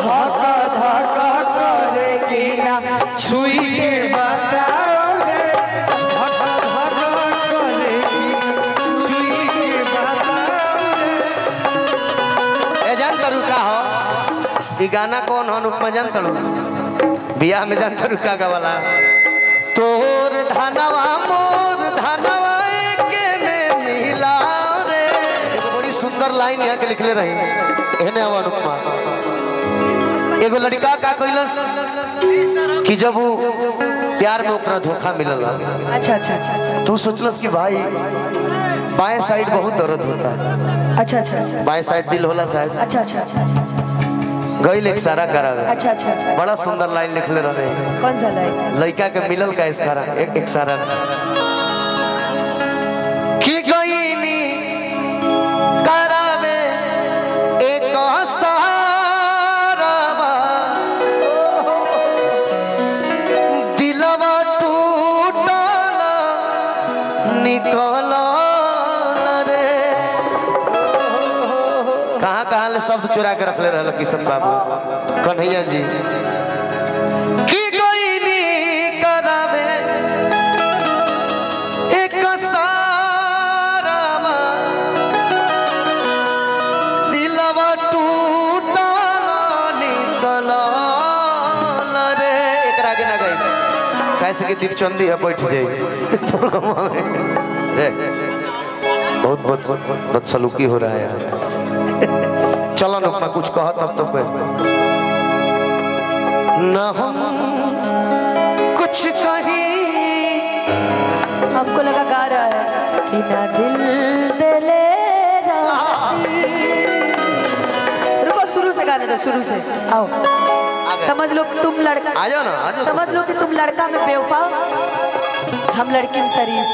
धका धका करे कि ना छुई के बताओगे धका धका करे कि छुई के बताओगे ए जान तरू का हो ई गाना कौन हो अनुपमा जान तरू बियाह में जान तरू का गवाला तोर धनवा मोर धनवा एके में मिला रे एगो बड़ी सुंदर लाइन यहाँ के लिखले रही एने अब अनुपमा एगो लड़का का कइलस कि जब वो प्यार में ओकरा धोखा मिलल अच्छा अच्छा अच्छा अच्छा तू सोचलस कि भाई बाएं साइड बहुत दर्द होता है अच्छा अच्छा अच्छा बाएं साइड दिल होला शायद अच्छा अच्छा अच्छा अच्छा गई एक सारा करावे अच्छा अच्छा अच्छा बड़ा सुंदर लाइन लिखले रहे कौन सा लाइन लड़का के मिलल का इसकारा एक एक सारा कि गईनी करावे एक सारावा दिलवा टूटल निकल रे कहाँ कहाँ ले शब्द चुरा के रखले रहल किशन बाबू कन्हैया जी की गईनी करावे एक सारावा दिलवा टूटल निकल रे एकरा आगे ना गई कैसे कि दीपचंदी है बैठ जाई रे बहुत बहुत बदसलूकी हो रहा है यार चलो ना कुछ कहा तब तब न हम कुछ कहीं हमको लगा गा रहा है कि ना दिल दिले राती। रुको शुरू से गाने दो शुरू से आओ समझ लो कि तुम लड़का आ जाओ ना आ जाओ समझ लो कि तुम लड़का में बेवफा हम लड़की में शरीफ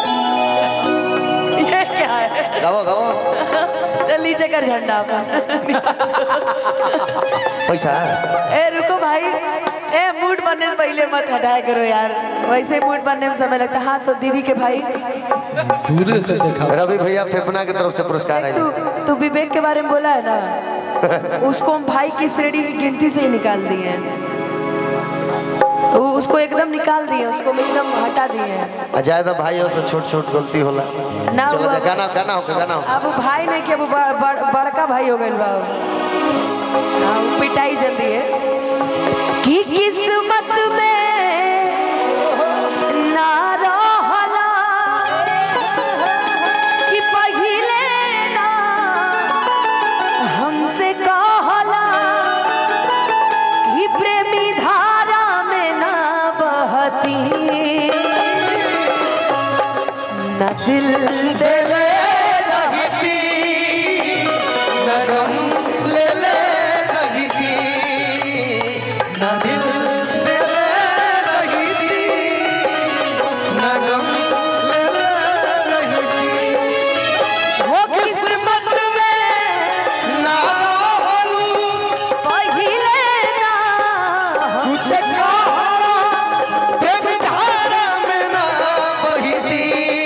ये क्या है गाओ गाओ चल नीचे कर झंडा अपन नीचे। पैसा ए रुको भाई ए मूड बनने से पहले मत हटाया करो यार वैसे मूड बनने में समय लगता है हाँ तो दीदी के भाई दूर से देखा रवि भैया फेफना की तरफ से पुरस्कार है तू तू विवेक के बारे में बोला है ना उसको हम भाई की श्रेणी की गिनती से ही निकाल दिए हैं वो उसको एकदम निकाल दिए उसको एकदम हटा दिए हैं अजायदा भाई हो से छोट छोट गलती होला ना चलो हुआ- जा गाना गाना हो गाना हो अब वो भाई नहीं कि अब वो बड़, बड़, बड़का भाई हो गए बा हाँ, वो पिटाई जल्दी है कि किस्मत में ना रहला कि पहिले ना हमसे कहला कि प्रेमी धारा में ना बहती न दिल ले रहती नरम ले ले रहती न दिल दे ले रहती नरम ले ले रहती वो किस्मत में ना रहलू पहिले ना हमसे कहला प्रेम धारा में ना बहती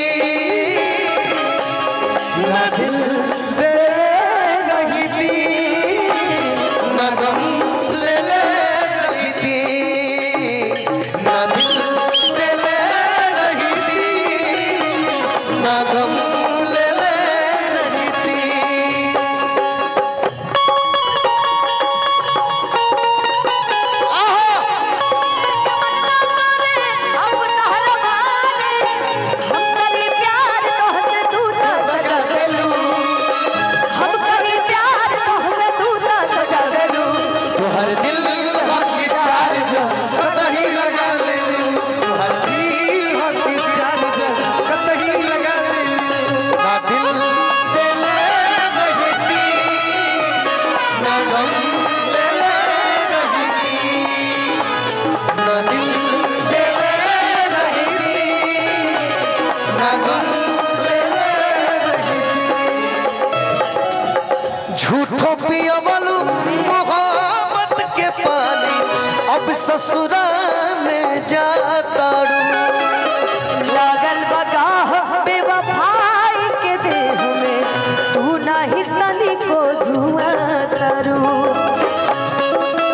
न दिल दे रहती न गम ले ले रहती न दिल दे ले रहती न गम ले ले रहती अब तहरा माने हम करी प्यार तोहसे तू ना सजा देलू हम करी प्यार तोहसे तू ना सजा देलू तोहर दिल हकी चार जो कतही लगा ले तोहर दिल हकी चार जो कतही लगा ले ना दिल दे ले रहती ना गम ले ले रहती ना दिल दे ले रहती ना गम ले ले रहती झूठो पियवलू मोहब्बत के पानी अब ससुरा में जाताड़ू लागल बगाह बेवफाई के देह में तू नाही तनी को धुआं तरू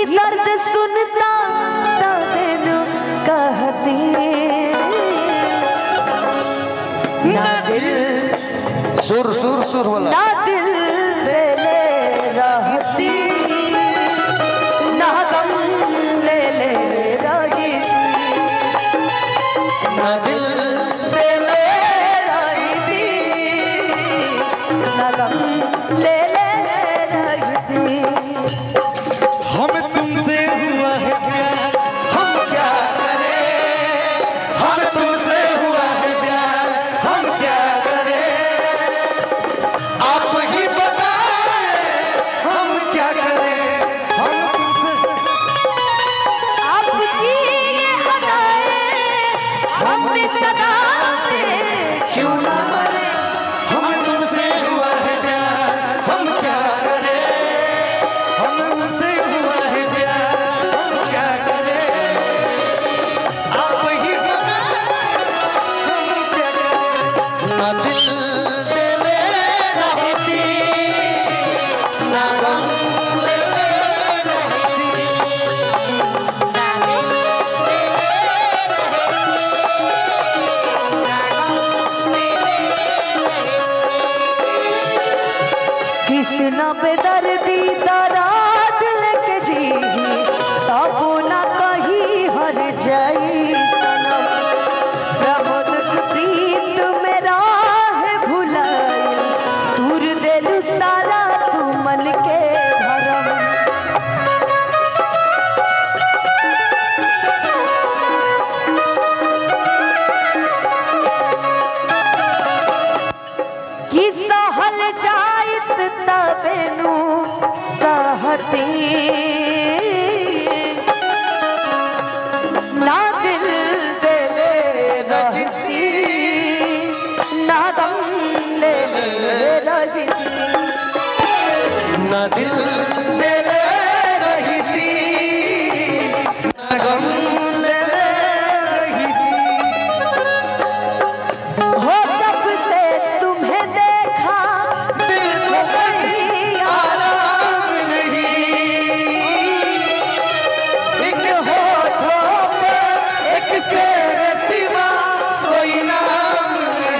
दर्द सुनता तबेनु कहती ना दिल सुर सुर सुर वाला ना दिल दे ले रहती ना गम ले ले रही ना दिल दे ले रहती ना गम ले ले रहती हम तुमसे हुआ है प्यार हम क्या करें हम तुमसे हुआ है प्यार हम क्या करें आप ही बताएं हम क्या करें हम तुमसे आपकी ये अदाएं हम पे सदा पे क्यों ना मरे हम तुमसे हुआ है प्यार हम क्या करें हम तुमसे हुआ है प्यार हम क्या करें आप ही हम क्या करें ना दिल दे ले रहती ना गम ले ले कृष्ण पे दर्दी दराद लेके जी तब ना कही हर जाई सनम प्रमोद के प्रीत मेरा है भुलाई दूर देलू सारा तू मन के भरम कि सहल जाइत तबेनु सहती ना दिल दे ले रहती ना गम ले ले रहती ना दिल दे ले रहती ना गम ले ले हो जब से तुम्हें देखा दिल को कहीं आराम नहीं एक होठों पे एक तेरे सिवा कोई नाम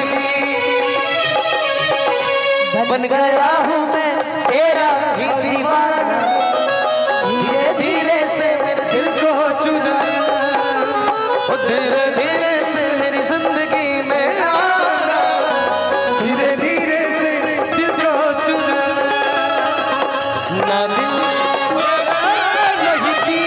नहीं बन गया हूँ मैं तेरा ही दीवाना धीरे धीरे से मेरे दिल को चुरा धीरे धीरे से मेरी जिंदगी में आना धीरे धीरे से दिल को चुरा ना दिल रहती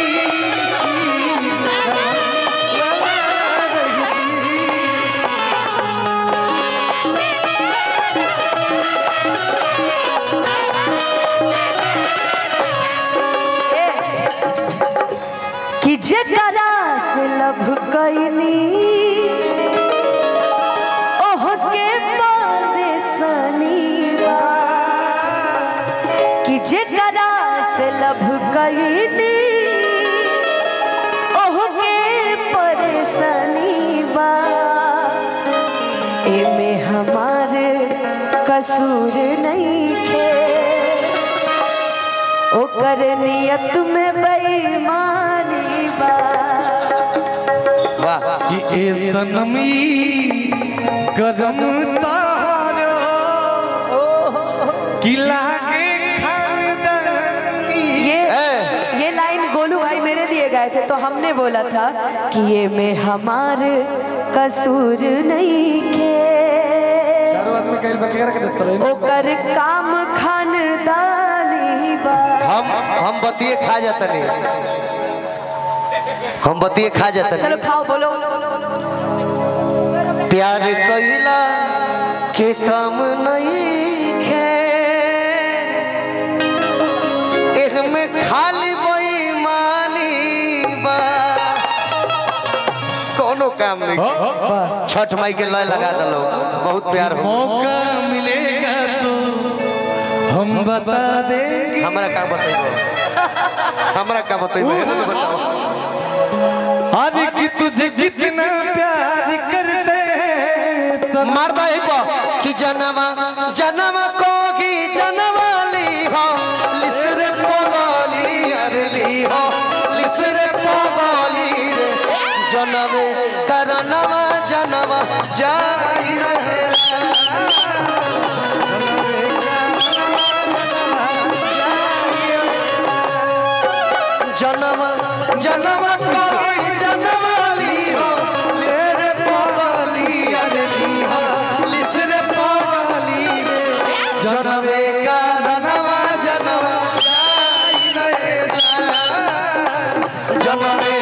कि जकरा से लभ कैनी ओह के परेशानी बा कि जकरा से लभ कैनी ओह के परेशानी बा एमे हमार कसूर नहीं खे ओकर नियत में बेईमानी बा वाह कि ए सनमी करम तारो कि लागे खानदानी ये ए। ये लाइन गोलू भाई मेरे दिए गए थे तो हमने बोला था कि ये में हमार कसूर नहीं के चारों आदमी कहीं बकेरा के देते रहे ओकर काम खानदानी बा हम हम बतिए खा जाते नहीं हम बतिए खा जाते चलो नहीं खाओ बोलो प्यार कैला के काम नहीं खे एह में खाली बेईमानी बा कोनो काम नहीं छठ माई के लय लगा दलो बहुत प्यार हो मौका मिलेगा तो हम बता देंगे हमरा का बतेबो हमरा का बतेबो हेलो ने बताओ आज कि तुझे जितना प्यार करते हैं सब मार दो यही पर कि जनवा जनवा को ही जनवा ली हो लिसरे पोगली अरली हो जनवे करनवा जनवा जाई रहेला जनवा जनवा कोई जनवाली हो मेरे पवाली अरे ली हो लिसरे पवाली जनवे करनवा जनवा जाई रहेला जनवे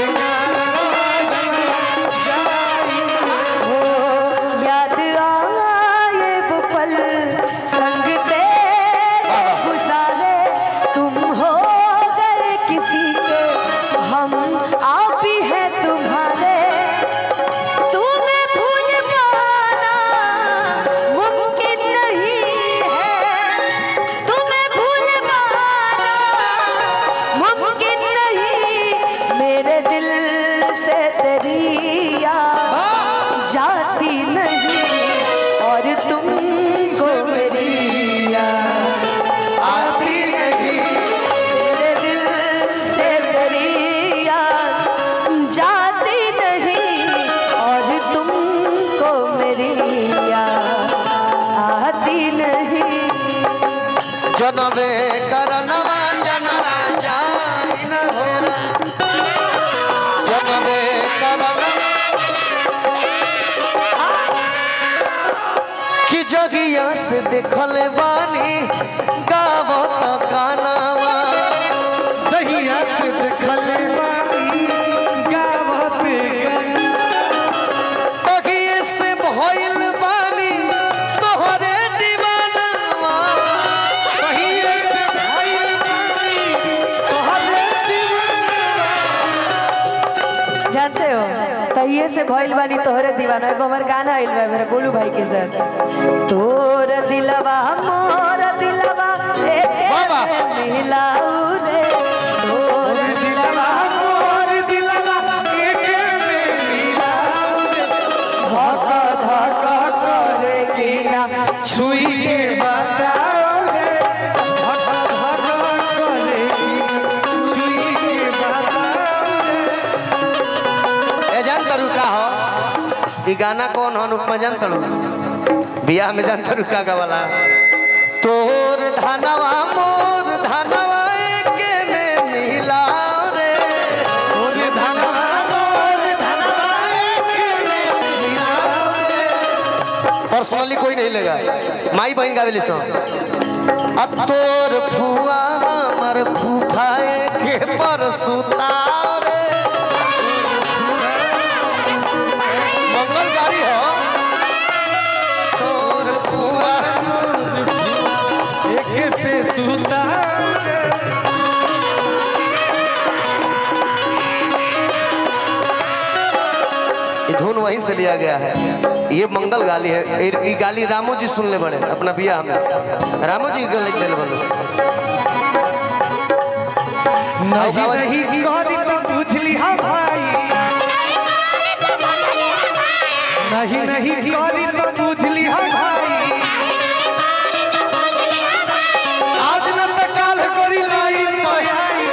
याद आए वो पल संग तेरे गुजारे तुम हो गए किसी के हम आप ही हैं तुम्हारे तुम्हें भूल पाना मुमकिन नहीं है तुम्हें भूल पाना मुमकिन नहीं मेरे दिल से तेरी याद जाती नहीं और तुमको मेरी याद आती नहीं मेरे दिल से तेरी याद जाती नहीं और तुमको मेरी याद आती नहीं जनवे करनवा जनवा जाई न हेरा जनवे करनवा कि जगिया से देखल बानी गावत गानावा जहिया से देखल बानी गावत गई तगिए से भइल बानी तोहरे दीवानावा कहिए से भइल बानी तोहरे दीवाना जानते हो तहिए से भइल बानी तोहरे दीवाना एगो हमर गाना आइल बा मेरे गोलू भाई के साथ तोर दिलवा मोर दिलवा एके बाबा। में मिलाऊ रे तोर दिलवा मोर दिलवा एके में मिलाऊ रे। धका धका करे कि ना छुई के बताओ रे धका धका करे छुई के बताओ रे ए जान तरू का हो ई गाना कौन हन उपमा जान तरू बियाह में जान तरू का गवाला तोर धनवा मोर धनवा एके में मिला रे मोर धनवा मोर धनवा एके में मिलाओ रे। पर्सनली कोई नहीं लेगा माई बहन गावेली सो अब तोर फुआ हमर फूफाए के पर सुतारे मंगल गाड़ी हो तोर फुआ एके पे सुता रे। ये धुन वहीं से लिया गया है ये मंगल गाली है ये- ये गाली रामो जी सुन ले बड़े अपना बियाह में रामो जी गले दिल बनो नहीं गावत- नहीं करी तो बुझली हम भाई नहीं नहीं करी तो बुझली हम भाई आज न त काल करी लाइन में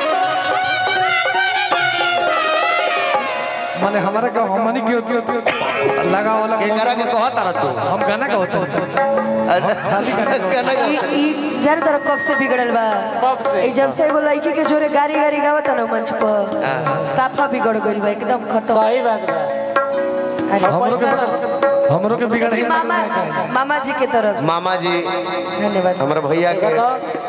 माने हमारा का हमनी क्यों क्यों लगा वाला के करा के कहत रह तू हम गाना का होता गाना ई गावत ई जाने तोरा कब से बिगड़ल बा ई जब से एगो लड़की के जोरे गारी गारी गावत ना मंच पर साफा बिगड़ गइल बा एकदम खत्म सही बात बा अच्छा हमरो के हमरो के बिगड़ ई मामा मामा जी के तरफ से मामा जी धन्यवाद हमारे भैया के